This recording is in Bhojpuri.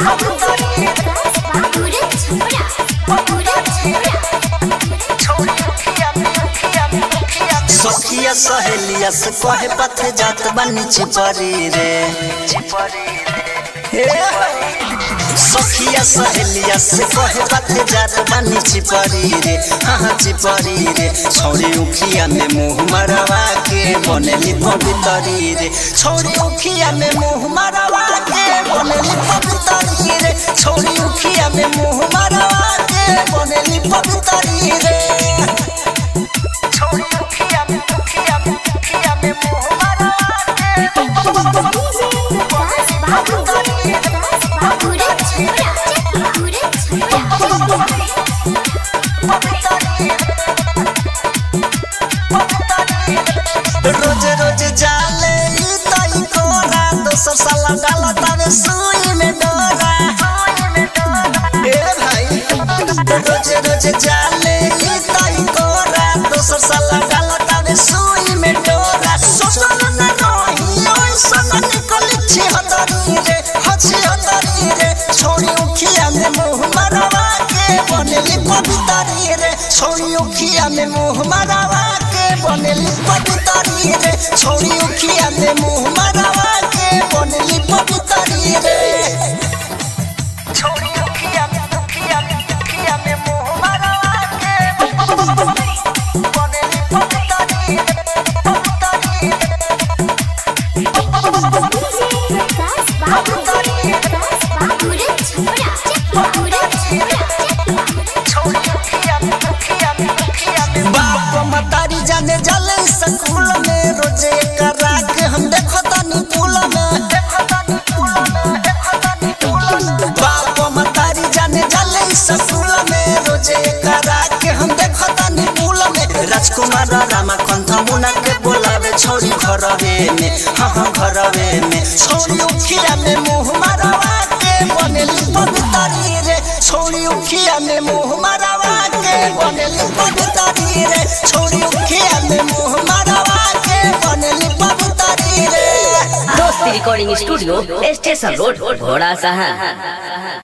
सखिया सहेलिया से कहे पथे जात बनी चिपरी रे हे। सखिया सहेलिया से कहे पथे जात बनी चिपरी रे हाँ चिपरी रे छौरी उखिया में मुंह मरवा के बनेली पवितरी रे छौरी उखिया में मुंह मरवा के बनेली पवितरी रे छौरी उखिया में मुंह मरवा के बनेली पवितरी रे छौरी उखिया में उखिया में उखिया में मुंह मरवा के रोज रोज जाले ई तई कोरा दोसर साला डाला तावे सुई में डोरा ए भाई रोज रोज जाले ई तई कोरा दोसर साला डाला तावे सुई में डोरा सोचल न रही ओइ सन निकल छी हतरी रे हछि हतरी रे छोड़ी उखिया में मुंह मरवा के बनेली पवितरी रे छोड़ी उखिया में मुंह मरवा के बनेली पवितरी रे छोड़ी उखिया में मुंह मरवा के बनेली पवितरी रे छोड़ी उखिया में उखिया में उखिया में मुंह मरवा के बनेली पवितरी रे पवितरी रे बाप मतारी जाने जले स्कूल में रोजे करा के हम देखो तनी पुल में बाप मतारी जाने जले स्कूल में रोजे करा के हम देखो तनी पुल में राजकुमार रामा कंठ मुना के बोलावे छोरी घरवे में हाँ हाँ घरवे में छोरी उखिया में मुंह मारवा के बनेली पवितरी रे छोरी उखिया में मुंह मारवा के बनेली पवितरी रे छोरी उखिया में मुंह मारवा के बनेली पवितरी रे दोस्ती रिकॉर्डिंग स्टूडियो स्टेशन रोड घोड़ा सहन